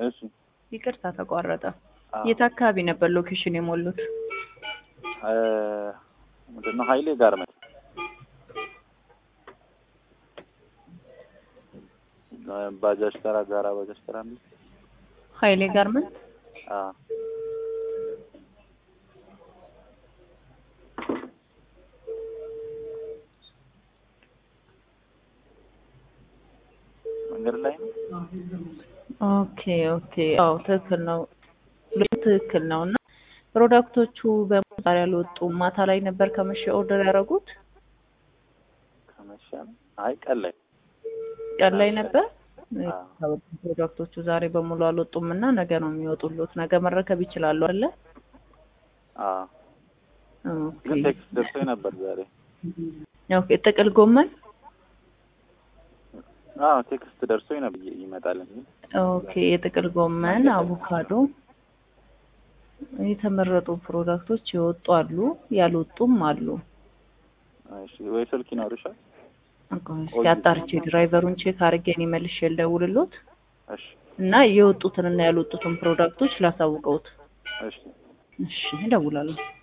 እሺ ይቅርታ ተቋረጠ። አዎ። የት አካባቢ ነበር ሎኬሽን የሞሉት? እ ምንድን ነው ሀይሌ ጋርመንት እ ባጃጅ ተራ ጋራ ባጃጅ ተራ እንዴ? ሀይሌ ጋርመንት። አዎ መንገድ ላይ ነው። ኦኬ ኦኬ። አዎ ትክክል ነው። ትክክል ነው። እና ፕሮዳክቶቹ በሙሉ ዛሬ አልወጡም። ማታ ላይ ነበር ከመሸ ኦርደር ያደረጉት። ከመሸ ነው። አይ ቀን ላይ ቀን ላይ ነበር። አዎ። ፕሮዳክቶቹ ዛሬ በሙሉ አልወጡም እና ነገ ነው የሚወጡሉት። ነገ መረከብ ይችላሉ አለ። አዎ ኦኬ ግን ቴክስት ደርሶኝ ነበር ዛሬ። ኦኬ። ጥቅል ጎመን አዎ ቴክስት ደርሶኝ ነበር ይመጣል የሚል ኦኬ። የጥቅል ጎመን፣ አቮካዶ የተመረጡ ፕሮዳክቶች የወጡ አሉ፣ ያልወጡም አሉ። እሺ ወይ ስልክ ይኖርሻል? እስኪ አጣርቼ ድራይቨሩን ቼክ አድርጌ እኔ መልሼ ልደውልሎት እሺ እና የወጡትንና ያልወጡትን ፕሮዳክቶች ላሳውቀውት። እሺ እሺ እደውላለሁ።